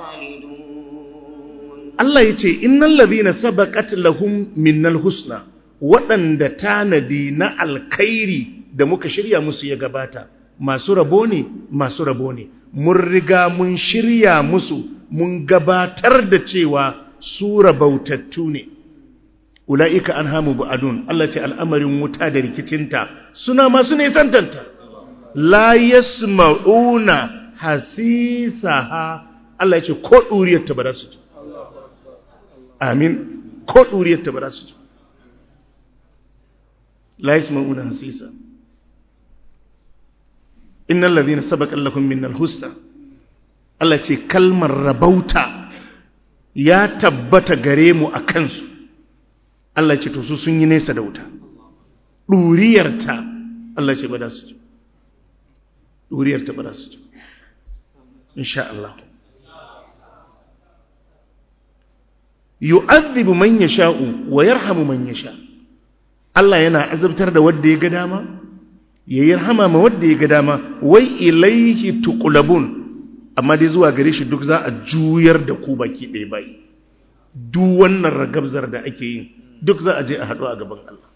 خالدون Allah ya ce innal ladhina sabaqat lahum minnal husna waɗanda tanadi na alkhairi da muka shirya musu ya gabata masu rabo ne masu rabo ne mun riga mun shirya musu mun gabatar da cewa su rabautattu ne ula'ika an hamu ba'adun Allah ce al'amarin wuta da rikicinta suna masu nisantanta la yasma'una hasisaha Allah ya ce ko ɗuriyarta ba za su ji amin ko ɗuriyarta ba za su ji la yasma'una hasisa innal ladhina sabaqa lakum minnal husna Allah ce kalmar rabauta ya tabbata gare mu a kansu Allah ce to su sun yi nesa da wuta ɗuriyarta Allah ce ba za su ji ɗuriyarta ba za su ji insha Allah yu'adhibu man yasha'u wa yarhamu man yasha Allah yana azabtar da wanda ya ga dama ya yarhama ma wanda ya ga dama wai ilaihi tuqlabun amma dai zuwa gare shi duk za a juyar da ku baki ɗaya bai duk wannan ragabzar da ake yi duk za a je a haɗu a gaban Allah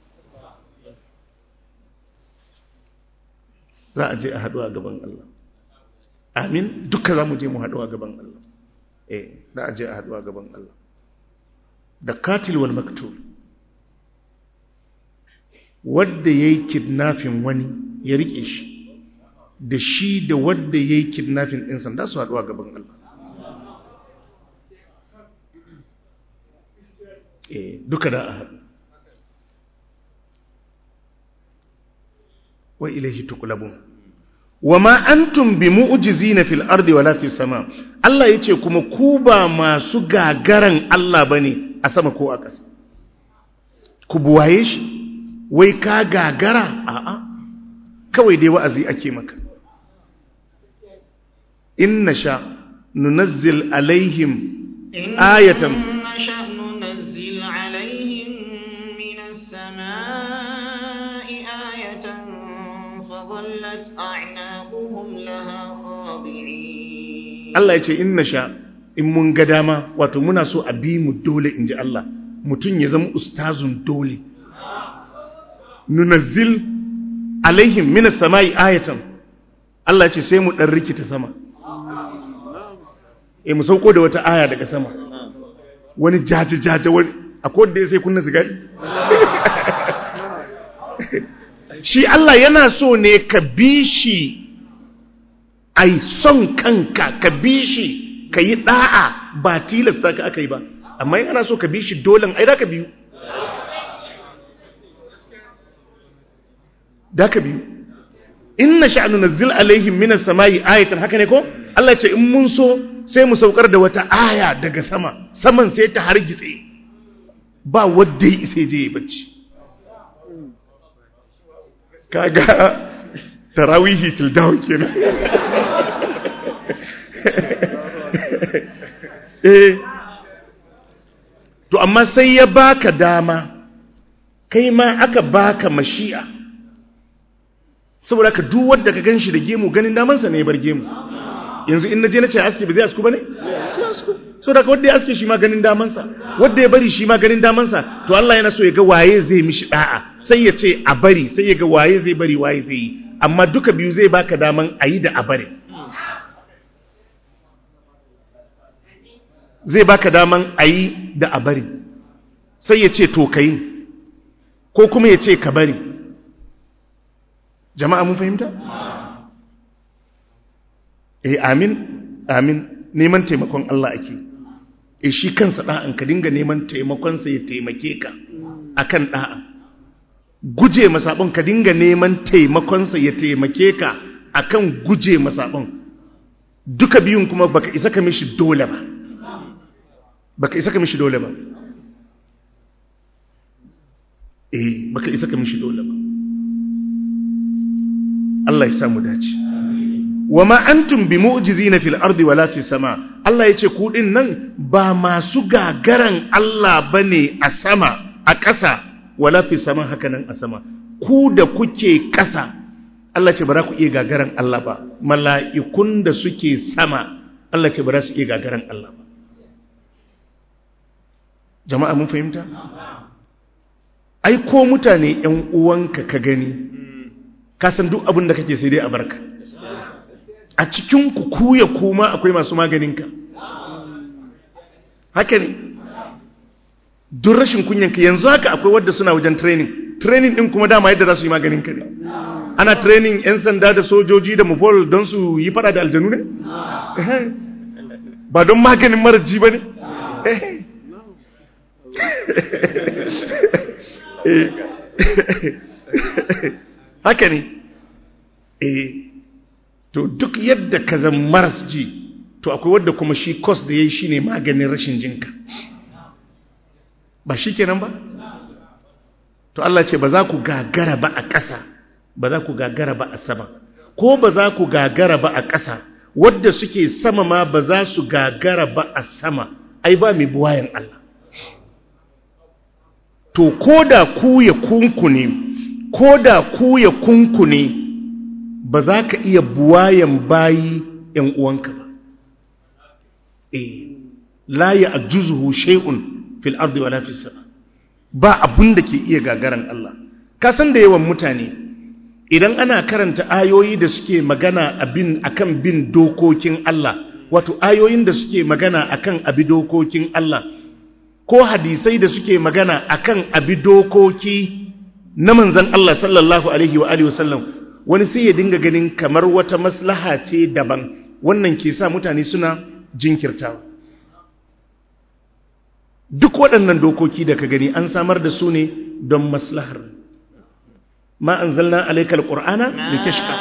za a je a haɗu a gaban Allah amin duka za mu je mu haɗu a gaban Allah eh za a je a haɗu a gaban Allah da katil wal maktul wadda ya yi kidnafin wani ya rike shi da shi da wadda ya yi kidnafin ɗin sanda su haɗu a gaban Allah eh duka da a haɗu wa ilaihi tuqlabun wa ma antum bi mu'jizina fil ardi wala fis sama Allah yace kuma ku ba masu gagaran Allah bane a sama ko a ƙasa ku buwaye shi wai ka gagara a'a kawai dai wa'azi ake maka inna sha nunazzil alaihim ayatan إن نشأ ننزل عليهم من السماء آية فظلت أعناقهم لها خاضعين Allah ya ce inna sha in mun ga dama wato muna so a bi mu dole in ji Allah mutum ya zama ustazun dole nunazzil alaihim minas sama'i ayatan Allah ya ce sai mu dan rikita sama eh mu sauko da wata aya daga sama wani jaje jaje wani akwai wanda ya sai kunna sigari shi Allah yana so ne ka bi shi ai son kanka ka bi shi ka yi da'a ba tilasta ka aka yi ba amma yin ana so ka bi shi dolen ai da ka biyu da ka biyu inna sha'anu nazzil alaihim minas sama'i ayatan haka ne ko Allah ce in mun so sai mu saukar da wata aya daga sama saman sai ta hargitse ba wadda ya isa je ya bacci kaga tarawihi till down kenan eh to amma sai ya baka dama kai ma aka baka mashi'a saboda ka duk wanda ka ganshi da gemu ganin damansa ne ya bar gemu yanzu in naje nace aski ba zai asku bane sai asku saboda ka wanda ya aske shi ma ganin damansa wanda ya bari shi ma ganin damansa to Allah yana so ya ga waye zai mishi da'a sai ya ce a bari sai ya ga waye zai bari waye zai yi amma duka biyu zai baka daman a yi da a bari zai baka daman a yi da a bari sai ya ce to ka yi ko kuma ya ce ka bari jama'a mun fahimta? eh amin amin neman taimakon Allah ake eh shi kansa da'an ka dinga neman taimakonsa ya taimake ka akan da'a guje masabon ka dinga neman taimakonsa ya taimake ka akan guje masabon duka biyun kuma baka isa ka mishi dole ba baka isa ka mishi dole ba eh baka isa ka mishi dole ba Allah ya samu dace wa ma antum bi mu'jizina fil ardi wala fis sama Allah yace ku din nan ba masu gagaran Allah bane a sama a ƙasa wala fis sama haka nan a sama ku da kuke ƙasa Allah ce ba za ku iya gagaran Allah ba mala'ikun da suke sama Allah ce ba za su iya gagaran Allah ba jama'a mun fahimta ai ko mutane ‘yan uwanka ka gani ka san duk abin da kake sai dai a barka a cikin ku kuya kuma akwai masu maganinka haka ne duk rashin kunyanka yanzu haka akwai wadda suna wajen training training din kuma dama yadda za su yi maganinka ne ana training 'yan sanda da sojoji da mubol don su yi fada da aljanu ne ba don maganin maraji ba ne haka ne eh to duk yadda ka zan maras ji to akwai wadda kuma shi kos da ya yi shi ne maganin rashin jinka ba shi kenan ba to Allah ce ba za ku gagara ba a ƙasa ba za ku gagara ba a sama ko ba za ku gagara ba a ƙasa wadda suke sama ma ba za su gagara ba a sama ai ba mai buwayen Allah to ko da ku ya kunkune ko da ku ya kunkune ba za ka iya buwayen bayi ‘yan uwanka ba eh la ya ajuzuhu shay'un fil ardi wala fis sama ba abun da ke iya gagaran Allah ka san da yawan mutane idan ana karanta ayoyi da suke magana abin akan bin dokokin Allah wato ayoyin da suke magana akan abi dokokin Allah ko hadisai da suke magana akan abi dokoki na manzon Allah sallallahu alaihi wa alihi wasallam wani sai ya dinga ganin kamar wata maslaha ce daban wannan ke sa mutane suna jinkirtawa duk waɗannan dokoki da ka gani an samar da su ne don maslahar ma an zalna alaikal ƙur'ana da tashka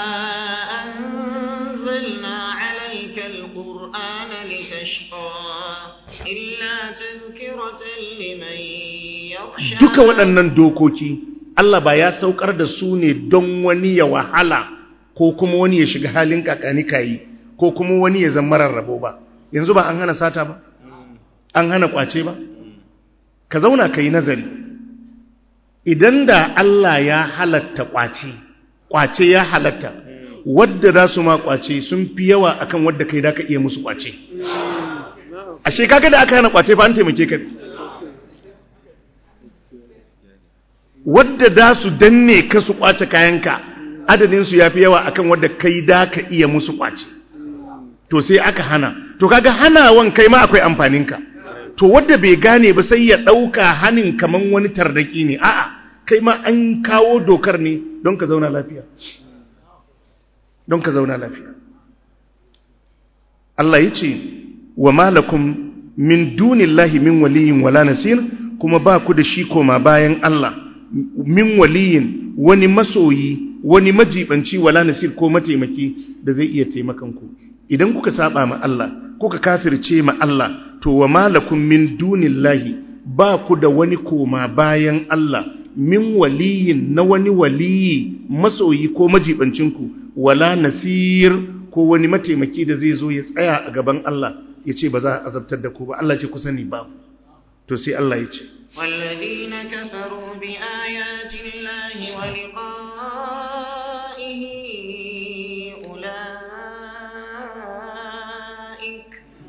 أنزلنا عليك القرآن لتشقى إلا تذكرة لمن يخشى duka waɗannan dokoki Allah ba ya saukar da su ne don wani ya wahala ko kuma wani ya shiga halin kakani kayi ko kuma wani ya zama rarrabo ba yanzu ba an hana sata ba an hana kwace ba ka zauna ka yi nazari idan da Allah ya halatta kwace kwace ya halatta wadda za su ma kwace sun fi yawa akan wadda kai da ka iya musu kwace ashe kaga da aka hana kwace fa an taimake ka wadda da su danne ka su kwace kayanka adadinsu ya fi yawa akan wadda kai da ka iya musu kwace to sai aka hana to kaga hanawan kai ma akwai amfaninka to wadda bai gane ba sai ya ɗauka hanin kaman wani tardaki ne a'a kai ma an kawo dokar ne don ka zauna lafiya don ka zauna lafiya Allah ya ce wa malakum min dunillahi min waliyin wala nasir kuma ba ku da shi koma bayan Allah min waliyin wani masoyi wani majibanci wala nasir ko mataimaki da zai iya taimakan ku idan kuka saba ma Allah kuka kafirce ma Allah to wa malakum min dunillahi ba ku da wani koma bayan Allah min waliyin na wani waliyi masoyi ko majibancinku wala nasir ko wani mataimaki da zai zo ya tsaya a gaban Allah ya ce ba za a azabtar da ku ba Allah ce ku sani ba to sai Allah ya ce والذين كفروا بآيات الله ولقائه أولئك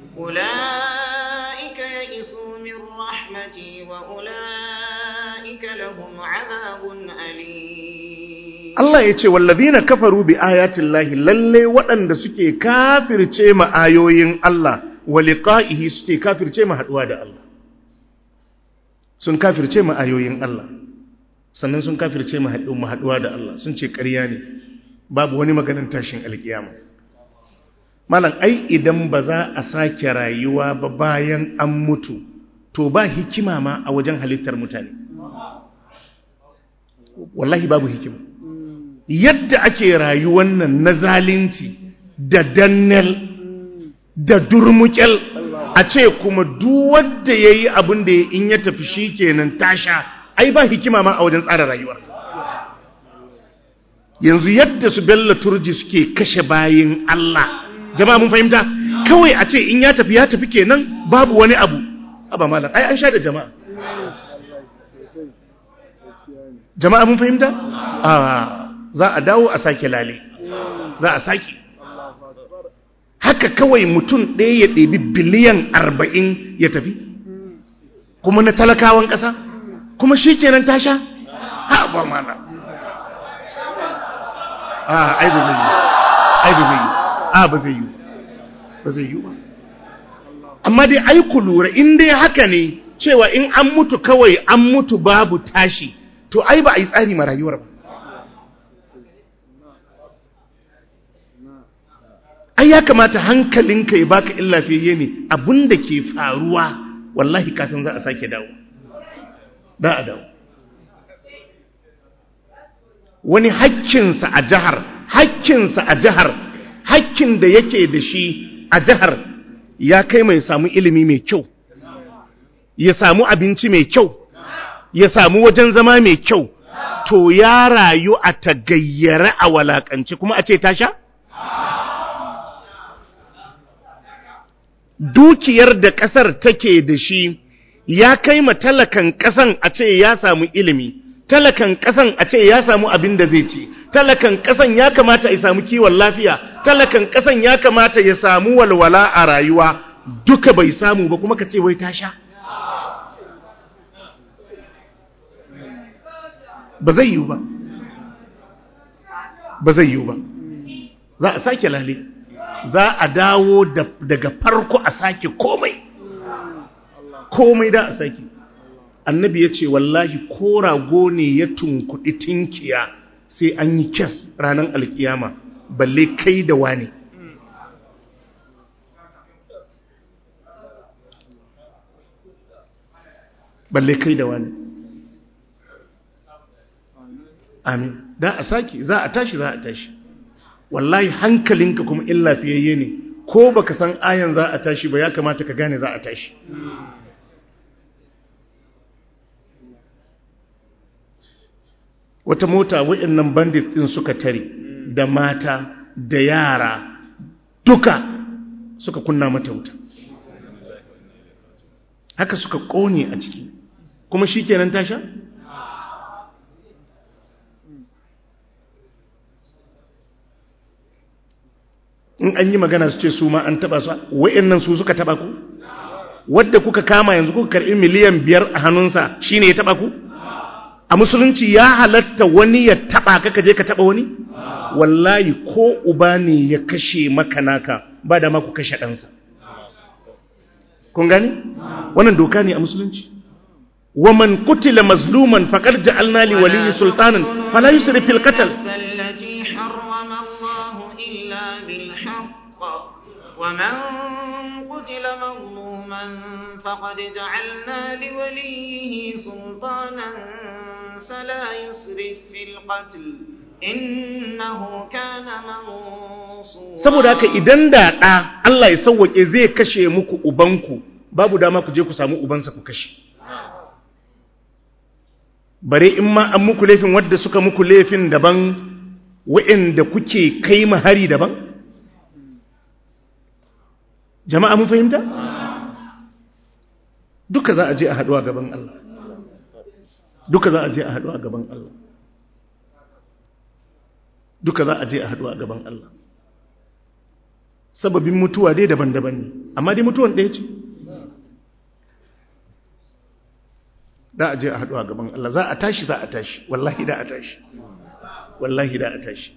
أولئك يئسوا من رحمتي وأولئك لهم عذاب أليم Allah ya ce wallazina kafaru bi ayatin lahi lalle waɗanda suke kafirce ma ayoyin Allah wa liqa'ihi suke kafirce ma haduwa da Allah sun kafirce ma ayoyin Allah sannan sun kafirce ma haduwa da Allah sun ce ƙarya ne babu wani maganar tashin alkiyama malam ai idan ba za a sake rayuwa ba bayan an mutu to ba hikima ma a wajen halittar mutane wallahi babu hikima yadda ake rayuwan nan na zalunci da dannel da durmukel a ce kuma duk wanda ya yi abin da in ya tafi shi kenan tasha ai ba hikima ma a wajen tsara rayuwar yanzu yadda su bello turji suke kashe bayin Allah jama'a mun fahimta kawai a ce in ya tafi ya tafi kenan babu wani abu aba malam ai an sha da jama'a jama'a mun fahimta a za a dawo a sake lale za a sake haka kawai mutum ɗaya ya ɗebi biliyan arba'in ya tafi kuma na talakawan ƙasa kuma shi kenan ta sha ha ba mana a ai ba zai yi ai ba zai yi a ba zai yi ba zai yi ba amma dai ai ku lura in dai haka ne cewa in an mutu kawai an mutu babu tashi to ai ba a yi tsari ma rayuwar ba ai ya kamata hankalinka ya baka illa fiye ne abinda ke faruwa wallahi kasan za a sake dawo da a dawo wani hakkinsa a jihar hakkinsa a jihar hakkin da yake da shi a jihar ya kai mai samu ilimi mai kyau ya samu abinci mai kyau ya samu wajen zama mai kyau to ya rayu a tagayyare a walakance kuma a ce tasha? dukiyar da ƙasar take da shi ya kai ma talakan ƙasan a ce ya samu ilimi talakan ƙasan a ce ya samu abin da zai ci talakan ƙasan ya kamata ya samu kiwon lafiya talakan ƙasan ya kamata ya samu walwala a rayuwa duka bai samu ba kuma ka ce wai ta sha ba zai yiwu ba ba zai yiwu ba za a sake lale za a dawo daga farko a sake komai komai da a sake annabi ya ce wallahi ko rago ne ya tunkuɗi tinkiya sai an yi kes ranar alkiyama balle kai da wani balle kai da wani amin da a sake za a tashi za a tashi wallahi hankalinka kuma in lafiyayye ne ko baka san ayan za a tashi ba ya kamata ka gane za a tashi wata mota waɗannan bandit ɗin suka tare da mata da yara duka suka kunna mata wuta haka suka ƙone a ciki kuma shi kenan tasha? in an yi magana su ce su ma an taba su wa'annan su suka taba ku wadda kuka kama yanzu kuka karbi miliyan biyar a hannunsa shine ya taba ku a musulunci ya halatta wani ya taba ka kaje ka taba wani wallahi ko uba ne ya kashe maka naka ba da ma ku kashe ɗansa kun gani wannan doka ne a musulunci wa man qutila mazluman faqad ja'alna li waliyyi sultanan fala yusrif fil qatl ومن قتل مظلوما فقد جعلنا لوليه سلطانا فلا يسرف في القتل إنه كان منصورا saboda haka idan da ɗa Allah ya sauwake zai kashe muku ubanku babu dama ku je ku samu ubansa ku kashe bare in ma an muku laifin wadda suka muku laifin daban wa'inda kuke kai mahari daban jama'a mun fahimta duka za a je a haɗuwa gaban Allah duka za a je a haɗuwa gaban Allah duka za a je a haɗuwa gaban Allah sababin mutuwa dai daban-daban ne amma dai mutuwan ɗaya ce za a je a haɗuwa gaban Allah za a tashi za a tashi wallahi da a tashi wallahi da a tashi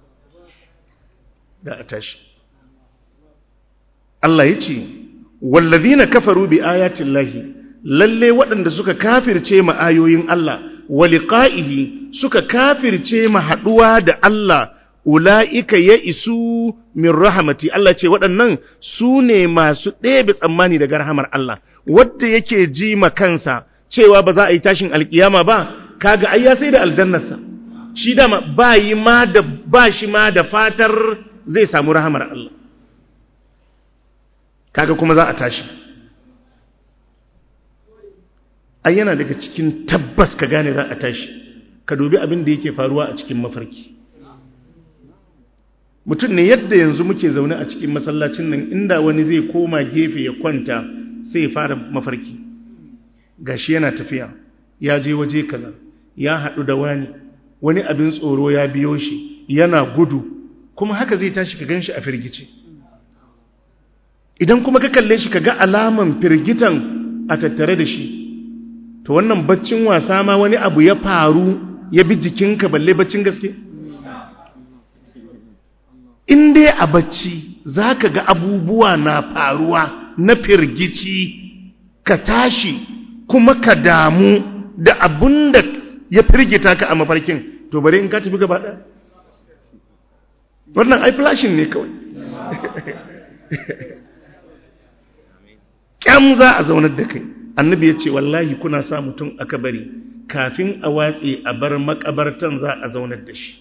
da a tashi Allah ya ce wallazina kafaru bi ayatin lahi lalle waɗanda suka kafirce ma ayoyin Allah wa liqa'ihi suka kafirce ma haɗuwa da Allah ula'ika ya isu min rahamati Allah ce waɗannan su ne masu ɗebe tsammani daga rahamar Allah wadda yake ji ma kansa cewa ba za a yi tashin alkiyama ba kaga ai ya sai da aljannarsa shi dama ba yi ma da ba shi ma da fatar zai samu rahamar Allah kaga kuma za a tashi ai yana daga cikin tabbas ka gane za a tashi ka dubi abin da yake faruwa a cikin mafarki mutum ne yadda yanzu muke zaune a cikin masallacin nan inda wani zai koma gefe ya kwanta sai ya fara mafarki gashi yana tafiya ya je waje kaza ya haɗu da wani wani abin tsoro ya biyo shi yana gudu kuma haka zai tashi ka gan shi a firgice idan kuma ka kalle shi ka ga alaman firgitan a tattare da shi to wannan baccin wasa ma wani abu ya faru ya bi jikinka balle baccin gaske in dai a bacci za ka ga abubuwa na faruwa na firgici ka tashi kuma ka damu da abun da ya firgita ka a mafarkin to bari in ka tafi gaba ɗaya wannan ai flashin ne kawai ƙyam za a zaunar da kai annabi ya ce wallahi kuna sa mutum a kabari kafin a watse a bar makabartan za a zaunar da shi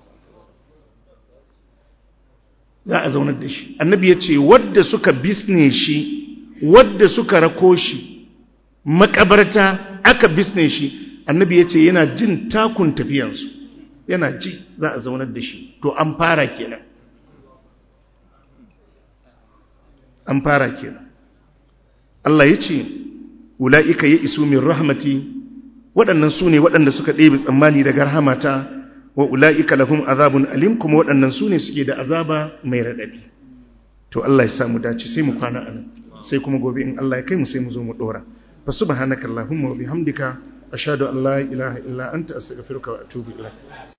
za a zaunar da shi annabi ya ce wadda suka bisne shi wadda suka rako shi makabarta aka bisne shi annabi ya ce yana jin takun tafiyansu yana ji za a zaunar da shi to an fara kenan an fara kenan Allah ya ce ula'ika ya isu min rahmati waɗannan su ne waɗanda suka ɗebe tsammani daga rahamata wa ula'ika lahum azabun alim kuma waɗannan su ne suke da azaba mai raɗaɗi to Allah ya samu dace sai mu kwana a nan sai kuma gobe in Allah ya kai mu sai mu zo mu ɗora fa subhanaka allahumma wa bihamdika ashhadu an la ilaha illa anta astaghfiruka wa atubu ilaik